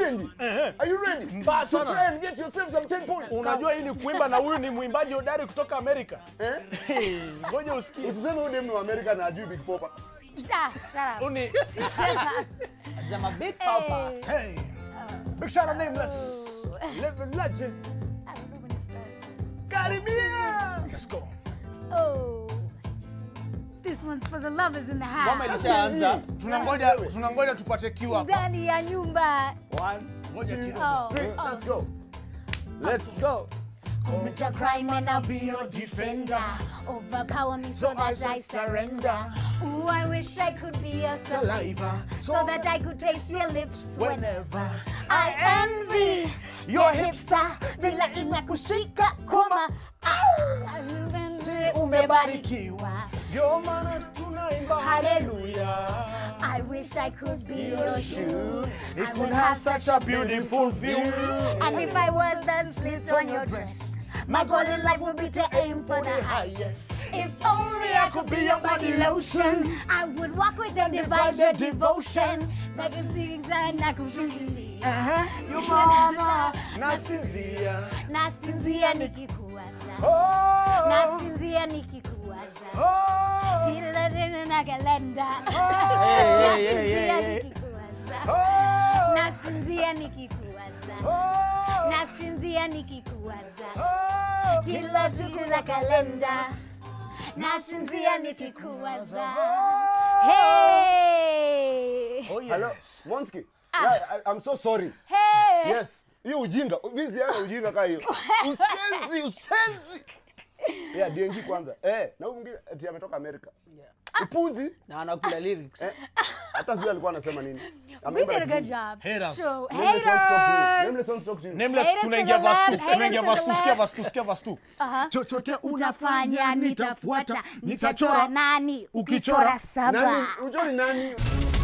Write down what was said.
Denji? Are you ready? Mbaya So sana. try and get yourself some 10 points. Unajua hii ni kuimba na huyu ni mwimbaji hodari kutoka Amerika. Eh? Hey, Ngoja usikie. Usiseme huyu dem ni wa Amerika na ajui Big Poppa. Ah, shut up. Uni Sema Big Papa. Hey. Hey. Big shout out nameless. Living legend. I don't know when to start. Karibia. Let's go. Oh. This one's for the lovers in the Ngoma house. ilishaanza. Tunangoja tunangoja tupate cue hapa. Ndani ya nyumba. One. Ngoja kidogo. Oh. Three, let's go. Let's go. Commit a crime and I'll be your defender. Overpower me so that I surrender. Ooh, I wish I could be your saliva. So that I could taste your lips whenever. I envy your hipster. Vila inakushika koma. Au, umebarikiwa. Ndio maana tunaimba Hallelujah. I wish I could be your shoe. I It would would have such a beautiful view. And if I was that slit on your dress, my goal in life would be to aim for the highest. If only I could be your body lotion, I would walk with and divide your devotion. Like a things and I could feel you. Yo mama nasinzia. Nasinzia nikikuwaza. Oh. Nasinzia nikikuwaza. Oh. Kila tena na kalenda. hey, hey, hey, Nasinzia hey. nikikuwaza. Oh. Nasinzia nikikuwaza. Oh. Nasinzia nikikuwaza. Oh. Kila siku za kalenda. Nasinzia nikikuwaza. Hey! Oh Hello, yes. Monski. Yeah, I, I'm so sorry. Hey! Yes. Hiyo ujinga. Vizi yana ujinga kaa hiyo. Usenzi, usenzi. Yeah, DNG kwanza. Eh, na huyu mwingine ati ametoka Amerika. Upuzi. Na anakula lyrics. Eh, hata sijui alikuwa anasema nini. We Ameimba did a na good kizungu. job. Haters. So, Nameless wants to talk to you. haters! Nameless wants to talk to you. Nameless Haters to tunaingia the verse 2. left, Tunaingia haters verse to 2. the Sikia left. verse 2. Sikia verse 2. Aha. Chochote Utafanya nitafuata, nitachora Ukichora nani, ukichora saba. Nani? Unajua ni nani?